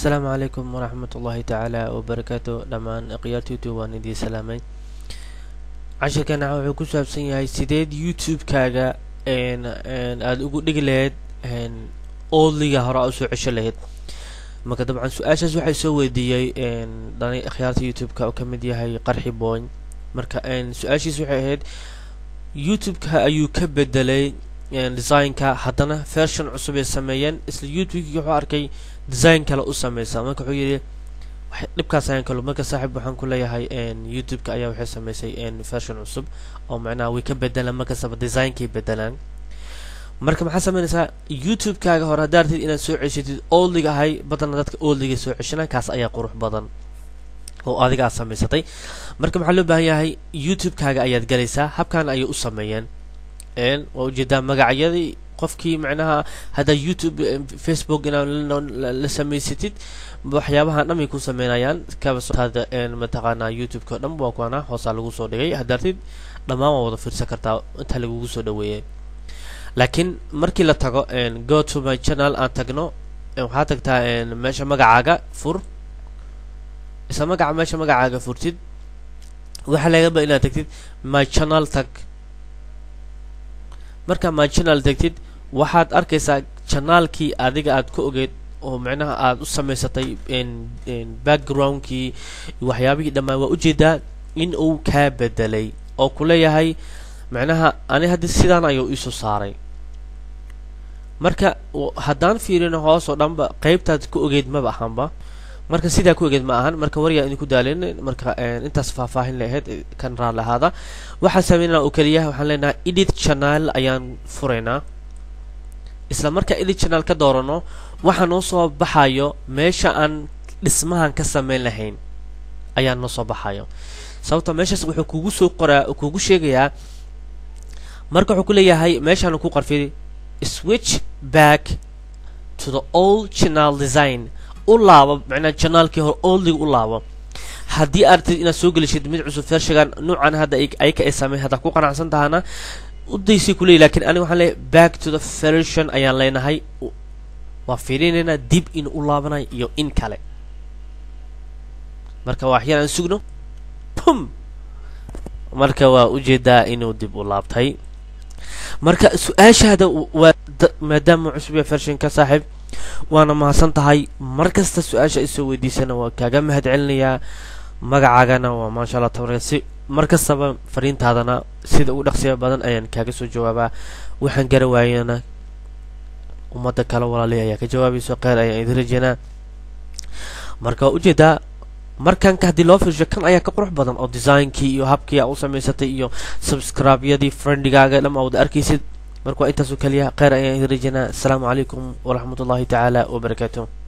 asalaamu calaykum waraxmat ullaahi tacaala wabarakaatu dhammaan khiyaarta youtube waan idiin salaamay cashirkana wuxuu ku saabsan yahay sideed youtube-kaaga aada ugu dhigi lahayd oodliga hore aa usoo cesho lahayd marka dabcan su-aashaas waxay soo weydiiyey dhani khiyaarta youtube-ka oo kamid yahay qarxi boyn marka su-aashiis waxay ahayd youtube-ka ayuu ka bedelay design-ka haddana version cusub ay sameeyeen isla youtube-kii wuxuu arkay design kale u sameysa marka wuxuu yidhi dhibkaas ayaan kalo marka saaxiib waxaan ku leeyahay youtube-ka ayaa waxay sameysay version cusub oo macnaha way ka bedelaan markastaba designkay bedelaan marka maxaa sameynaysaa youtube-kaaga hore haddaa artid inaad soo ceshatid oldliga ahay badana dadka oldliga soo ceshana kaas ayaa qurux badan oo adiga aad samaysatay marka maxaa loo baahan yahay youtube-kaaga ayaad galaysaa habkan ayay u sameeyeen waa ujeedaa magacyadii qofkii macnaha haddaa youtube facebook inaad la samaysatid waxyaabahan dhan bay ku sameynayaan kabasada mataqaanaa youtube-ka o dhan waa kuana hoosaa lagu soo dhigay haddaartid dhammaan waa wada fiirsan kartaa intaa lagugu soo dhaweeyay laakiin markii la tago go to my channel aan tagno waxaa tagtaa meesha magacaaga fur isla magaca meesha magacaaga furtid waxaa lagaba inaad tagtid my channel tag markaa my channel tagtid waxaad arkaysaa janaalkii adiga aad ka ogeed oo macnaha aada u samaysatay backgroundkii waxyaabihii dhammaan waa ujeedaa in uu kaa bedelay oo ku leeyahay macnaha ani haddii sidaan ayuu iisoo saaray marka haddaan fiirino hoos oo dhanba qeybtaad ka ogeed maba ahanba marka sidaa ku ogeed ma ahan marka waryaa idinku daalin marka intaas faahfaahin lahayd kan raal ahaada waxaan sameynana oo keliya waxaan leenahay edit channel ayaan furaynaa isla markaa edit channel ka doorano waxaa noo soo baxayo meesha aan dhismahan ka sameyn lahayn ayaa noo soo baxayo sababta meeshaas wuxuu kugu soo qoraa kugu sheegayaa marka wuxuu ku leeyahay meeshaan ku qarfid switch back to the old channel design u laabo macnaa janaalkii hore oldiga u laabo haddii artid inaad soo gelishid mid cusub fershagan nuucan hadda ayka ay sameyn haddaa ku qanacsan tahana udaysay kuleey lakiin aniga waxaan leeyahay back to the version ayaan leenahay waa fiirinaynaa dib in u laabanayo iyo in kale marka waxyar aan sugno pum marka waa ujeedaa inuu dib u laabtay marka su-aashaada waa maadaama cusub ya vershinka saaxiib waana mahadsan tahay mar kasta su-aasha isoo weydiisana waa kaaga mahad celinayaa magacaagana waa maasha allah tabaraka si mar kastaba fariintaadana sida ugu dhaqsiya badan ayaan kaaga soo jawaabaa waxaan gara waayana ummadda kale walaaley ayaa ka jawaabayso kheyr ayaan idin rajeynaa marka waa ujeedaa markanka haddii loo fiirsho kan ayaa ka qurux badan oo designkii iyo habkii aa u samaysatay iyo subscribe-yadii friendigaaga dham aa wada arkaysid marka waa intaasoo keliya kheyr ayaan idin rajeynaa asalaamu calaykum waraxmat ullahi tacaala wabarakaatu